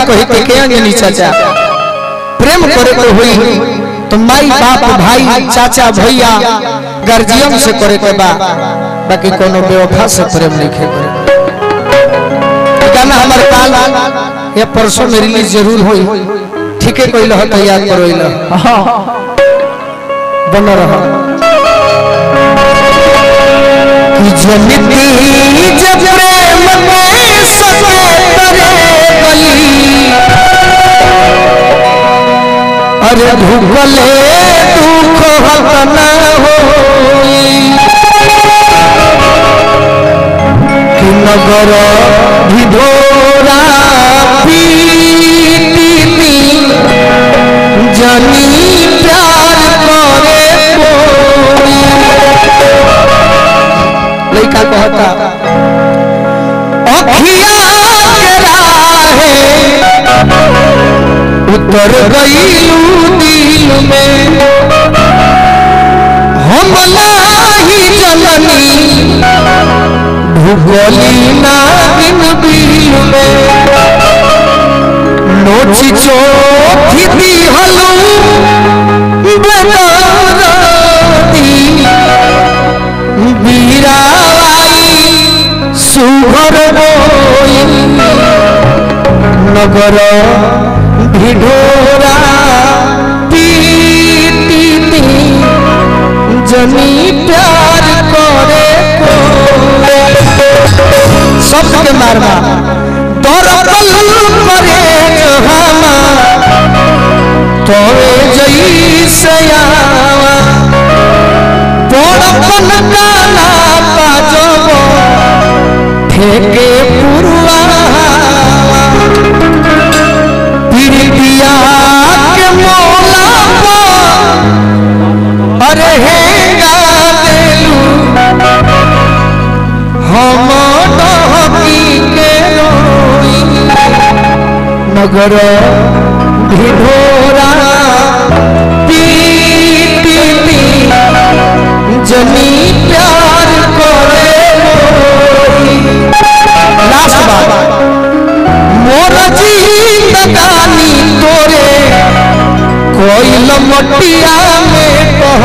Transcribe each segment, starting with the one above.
कही के के अंजनी चाचा प्रेम करे के होई तो माई बाप भाई चाचा भैया गार्जियन से करे के बा बाकी कोनो बेवफा से प्रेम नहीं खे करे ई गाना हमार काल या परसों में रिलीज जरूर होई ठीक है कोई लह तो याद करो इला हाँ बन रहा कि जमिती जब प्रेम में सके तरे गली अरे भूगले दुख हत न होई कि नगर विधोरा पीती जनी प्यार करे कोई लड़का कहता अखिया के राहे उतर गईलू दिल में हम नाही जननी भूगोली ना बिन बिल में नोची चोथी दी हलू बेदाराती बीराई सुभर बोई नगर भिडोरा पीती जनी प्यार करे शब्द के मारवा दरकल करे हमा तोरे जई सयावा पड़पन काला पाजब फेके पुरवा पिरिया के मोला अरे हेगा देलू हम डहकी के रोई नगर भिडोरा पीती जनी प्यार करे लास्ट बात मोर जिंदगानी तोरे कोई लमटिया में कह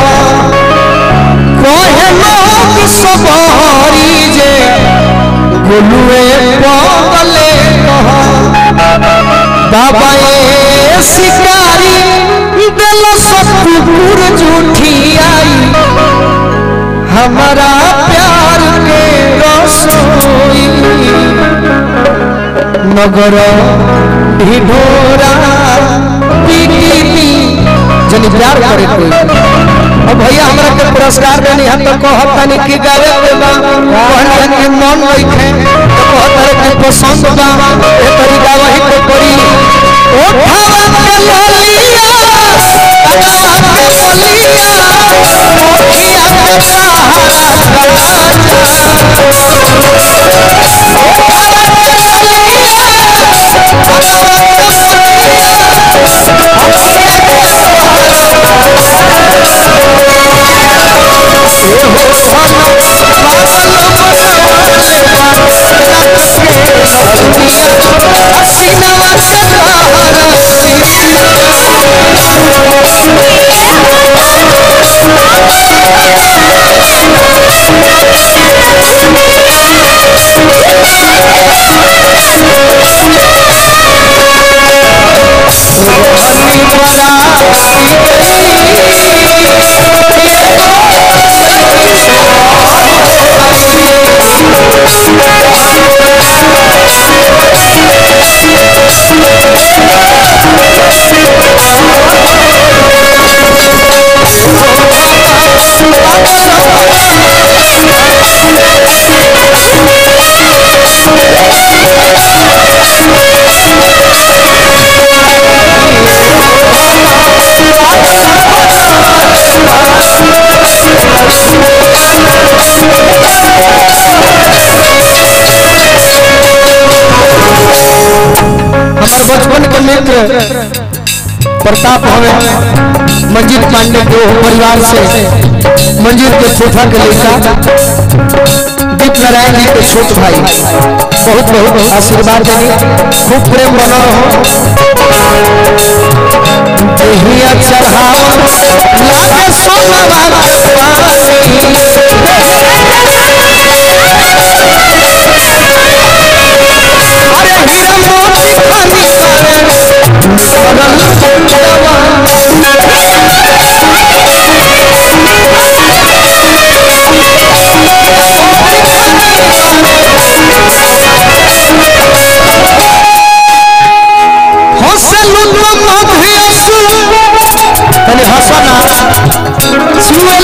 कहे लोग सबरी जे गोलुए पगले कह बाबा ए शिकारी दिल सब कुकुर झूठी आई हमारा प्यार के रसोई नगर ढिढोरा पीटी जनी प्यार करे कोई अब भैया हमरा के पुरस्कार देनी हम तो कहत तनी कि गावे के बा कहनी कि मन लइखे तो कहत रहे कि पसंद बा ए तरीका वही को करी ओ भावा के ललिया अगवा के ललिया मोखिया के सहारा हमार बचपन के मित्र प्रताप हवे मंजीत पांडे के वो परिवार से मंजीत के फूफा के लड़का उदित नारायण जी के छोट भाई बहुत बहुत आशीर्वाद देनी खूब प्रेम बना रहो हिया चढ़ाओ लागे सोनवा के पानी अरे हीरा मोती खानी करे सरल चंदवा हंसलू तो मधियसु तने हंसना छुए